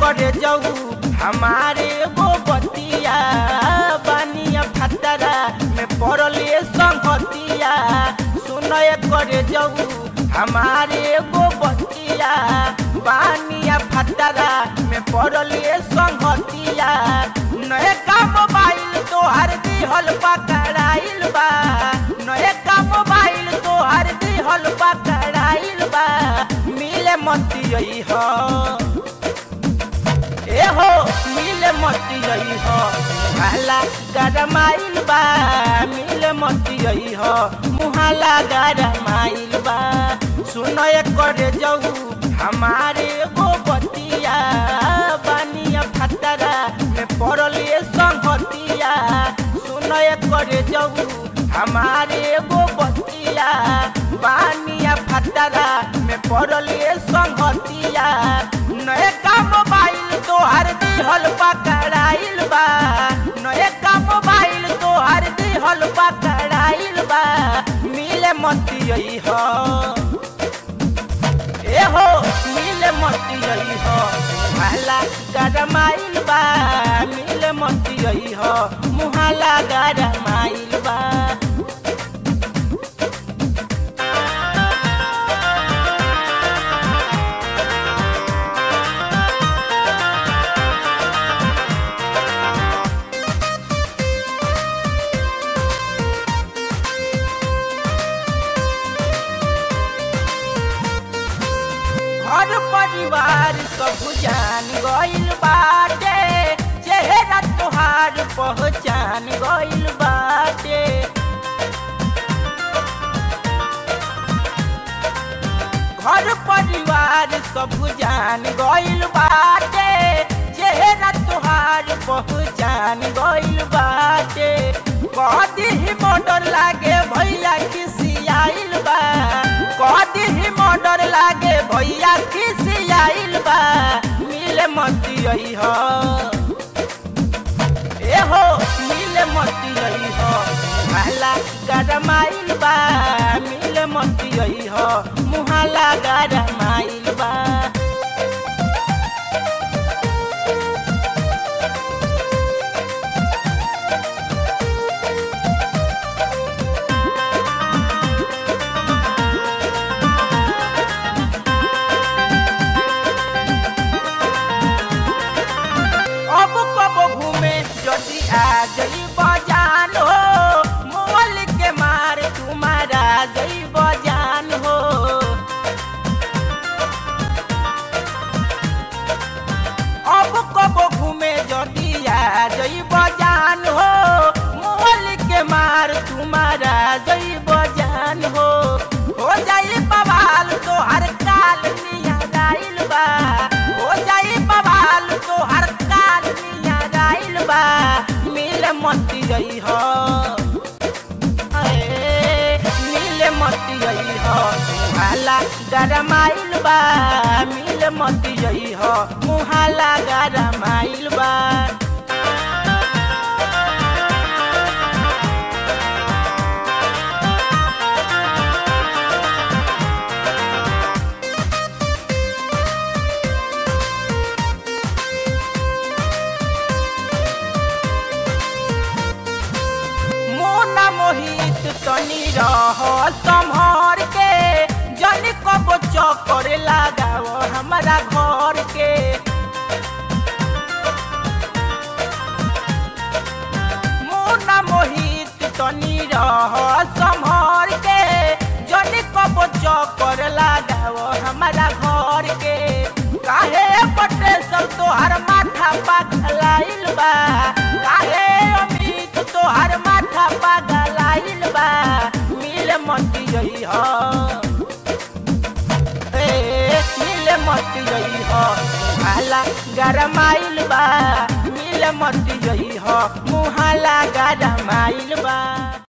करे जाऊ हमारे गो बतिया बानिया फतरा में पड़ले संगतिया सुनय करे जाऊ हमारे गो बतिया बानिया फतरा में पड़ले संगतिया नए का मोबाइल तोहर दिहल पकड़ाइल बा नए का मोबाइल तोहर दिहल पकड़ाइल बा मिले मती हो ए हो मिले मती हो मुहाला गरमाइल बा मिले मती हो मुहाला गरमाइल बा सुनो करे जाऊ हमारे गो बतिया बानिया फतरा में पड़ले संगतिया सुनो करे जाऊ हमारे गो बतिया बानिया फतरा में पड़ले संगतिया नए का मोबाइल तोहर दिहल पकड़ाइल बा नए का मोबाइल तोहर दिहल पकड़ाइल बा मिले मती हो ए हो मिले मती हो मुहाला गरमाइल बा मिले मती हो मुहाला गरमाइल बा घर परिवार सब जान गइल बाटे चेहरा तोहार पहचान गइल बाटे घर परिवार सब जान गइल बाटे चेहरा तोहार पहचान गइल बाटे कदी ही मोटर लागे भैया खिसियाइल बा कदी ही मोटर लागे भैया खिसियाइल बा मिले मती हो ए हो मिले मती हो मुहाला गरमाइल बा मिले मती हो मुहाला गरमाइल बा अब कब घूमे जदि आ जई बजान हो मोल के मार तुम्हारा जई बजान हो अब कब घूमे जदि आ जई बजान हो मोल के मार तुम्हारा जई बजान हो हो जाई बवाल तो हर काल निया जाइल बा हो जाई बवाल तो हर काल निया जाइल बा मिल मती गई हो अए, मिल मती गई हो मुहाला गरमाइल बा मिल मती गई हो मुहाला गरमाइल बा मोना मोहित तनी रह संभर के जन कब चक्कर लगाव हमारा घर के मोना मोहित तनी रह संभर के जन कब चक्कर लगाव हमारा घर के काहे पटे सब तोहर माथा पगलाइल बा काहे अमित तोहर माथा पगलाइल बा मिल मती गई हो ए मिल मती गई हो मुहाला गरमाइल बा मिल मती गई हो मुहाला गरमाइल बा